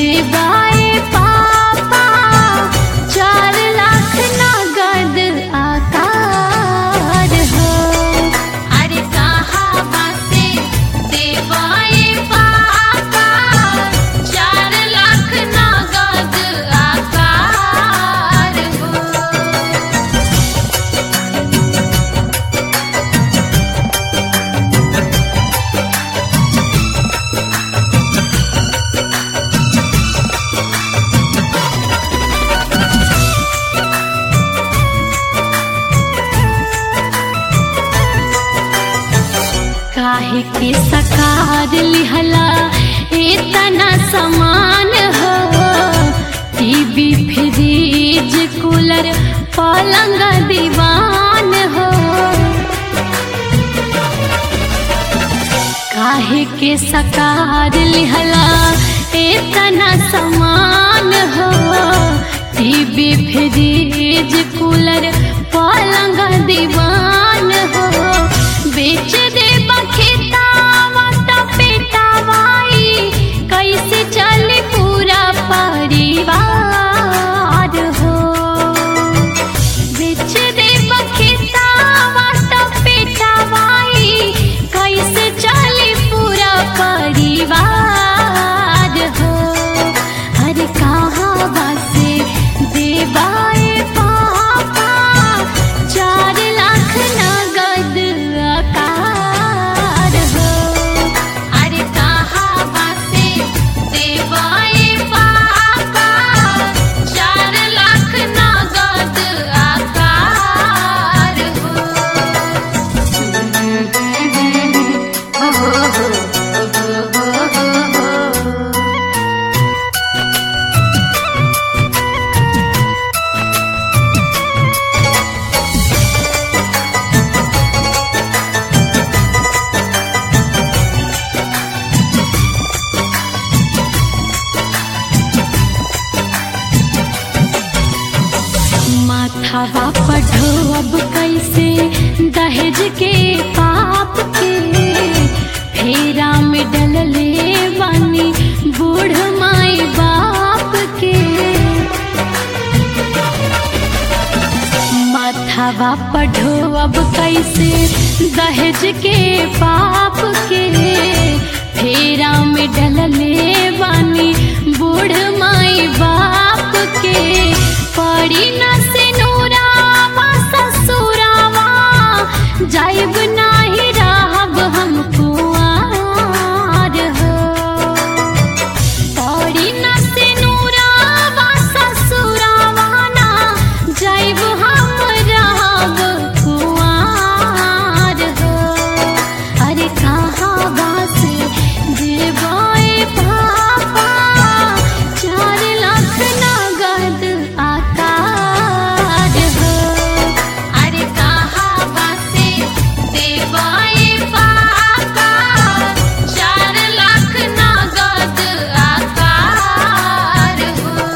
देवाए पापा चार लाख नगद आकार हो अरे कहाँ बासे देवाए पापा चार लाख नगद आकार हो काहे के सकार लिहला इतना समान हो टीवी फ्रिज कूलर पलंग दीवान हो काहे के सकार लिहला इतना समान हो टीवी फ्रिज कूलर पलंग दीवान हो बेच दे बखेतावा त पेटावाई कैसे चले पूरा परिवार हो बेच दे बखेतावा त पेटावाई कैसे चले पूरा परिवार हो अरे कहाँ बासे देवाए पापा चार लाख नगद आकार हो अरे कहाँ बासे देवाए पापा चार लाख नगद आकार हो माथावा पढ़ो अब कैसे दहेज के पाप के फेरा में डलले बानी बूढ़ माई बाप के माथावा पढ़ो अब कैसे दहेज के पाप के फेरा में डलले बानी बूढ़ माई बाप के पड़ी न से नूरावा ससुरावा जाइब नाही रहब हम कुआर हो पड़ी न से नूरावा ससुरावा ना जाइब हम रहब कुआर हो अरे कहाँ बास देवाए पापा चार लाख नगद आकार हो अरे कहाँ बासे देवाए पापा चार लाख नगद आकार हो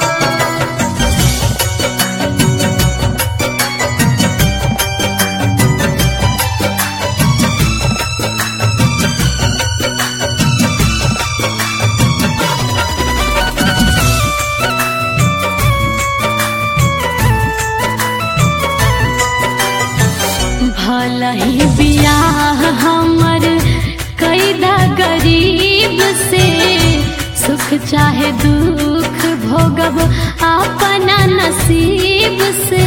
भल ही बियाह हमर कैदा गरीब से सुख चाहे दुख भोगब अपना नसीब से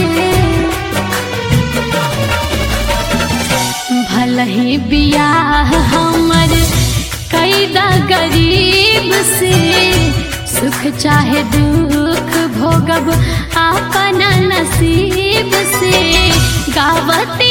भल ही बियाह हमर कैदा गरीब से सुख चाहे दुख भोगब अपना नसीब से गावत